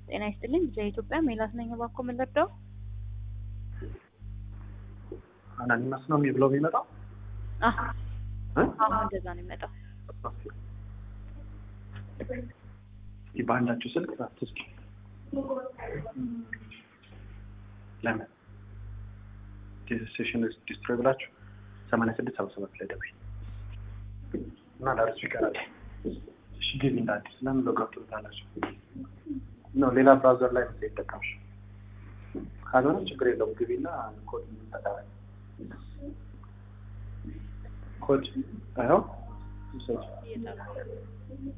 ጤና ይስጥልኝ። ኢትዮጵያ ሜላት ነኝ። እባክዎ ምን ልርዳው? አናኒማስ ነው የሚብለው የሚመጣው አህ አሁን እንደዛ ነው የሚመጣው። እስኪ በአንዳችሁ ስልክ አትስጡ። ለምን ሴሽን ዲስትሮይ ብላችሁ ሰማንያ ስድስት ሰባ ሰባት ላይ ደውይ እና ለእርሱ ይቀራል። እሺ ግቢ እንደ አዲስ ለምን ሎጋውት ትሉታላችሁ? ነው ሌላ ብራውዘር ላይ ነው ይጠቀምሽ። ካልሆነ ችግር የለውም ግቢና ኮድ ተጠቀሚ። ኮድ አይሆን